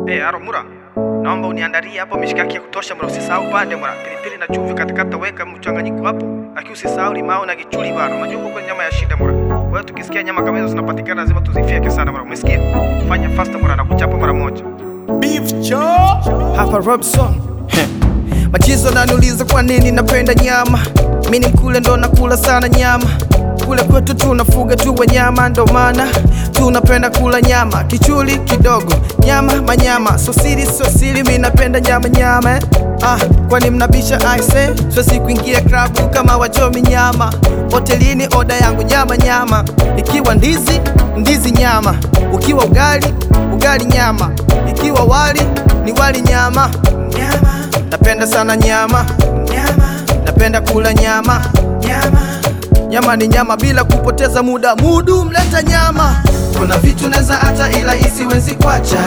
Hey, Aro Mura, naomba uniandalie hapo mishikaki ya kutosha mura, usisahau pande mura, pilipili na chumvi katikata, weka mchanganyiko hapo, lakini usisahau limao na kichuli bana. Unajua huko kwenye nyama ya shida mura. Kwa hiyo tukisikia nyama kama hizo zinapatikana lazima tuzifyeke sana mura, umesikia? Fanya faster mura na kuchapa mara moja. Beef Joe hapa Robson Machizo naniuliza kwa nini napenda nyama, mi ni mkule ndo nakula sana nyama. Kule kwetu tunafuga tu wanyama, ndo maana tunapenda kula nyama. Kichuli kidogo, nyama manyama, so siri so siri, mi napenda nyama nyama eh. Ah, kwani mnabisha aise, siwezi kuingia klabu kama wachomi nyama. Hotelini oda yangu nyama nyama, ikiwa ndizi ndizi nyama, ukiwa ugali ugali nyama, ikiwa wali ni wali nyama nyama. Napenda sana nyama nyama, napenda kula nyama nyama. Nyama ni nyama bila kupoteza muda, mudu mleta nyama. Kuna vitu neza hata ila isiwezi kwacha,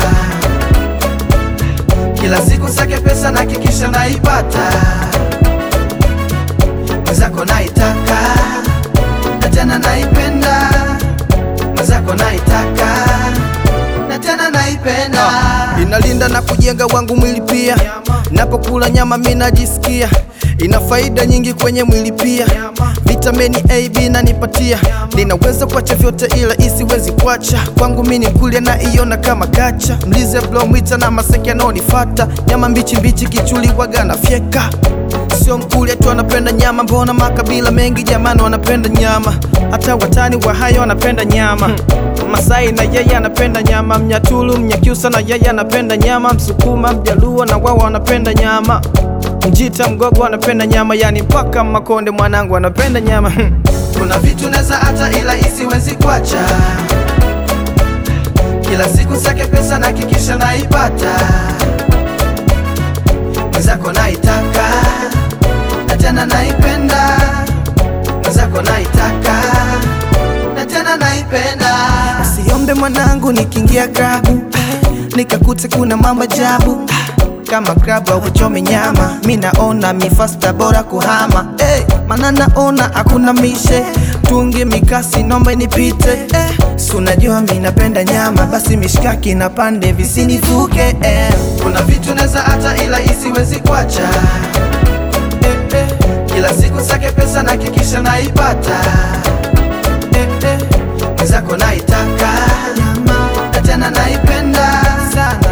kila siku sake pesa na kikisha naipata, mwenzako naitaka na tena naipenda, mwenzako naitaka na tena naipenda. Inalinda na kujenga wangu mwili pia, napokula nyama mi najisikia ina faida nyingi kwenye mwili pia, vitamini A, B nanipatia, ninaweza kuacha vyote ila isiwezi kuacha kwangu mini mkulia na iona kama kacha, mlize blow mwita na maseke anaonifata, nyama mbichi mbichi kichuli waga na fyeka Sio mkulia tu anapenda nyama, mbona makabila mengi jamani wanapenda nyama, hata watani wa hayo wanapenda nyama. Masai na yeye anapenda nyama, Mnyatulu, Mnyakyusa na yeye anapenda nyama, Msukuma, Mjaluo na wao wanapenda nyama, Mjita, Mgogo anapenda nyama, yani mpaka Makonde mwanangu anapenda nyama. Kuna vitu neza hata ila isiwezi kwacha, kila siku sake pesa na kikisha naipata, mwenzako naitaka na tena naipenda, mwenzako naitaka na tena naipenda. Siombe mwanangu nikiingia klabu nikakute kuna mambo ajabu kama klabu au kuchome nyama, mi naona mifasta bora kuhama hey, mana naona hakuna mishe tungi mikasi nomba nipite eh, si unajua mi napenda nyama, basi mishikaki na pande visinifuke eh. Kuna vitu neza hata ila isiwezi kwacha eh, eh. Kila siku sake pesa na kikisha naipata eh, eh. Mwenzako naitaka na tena naipenda sana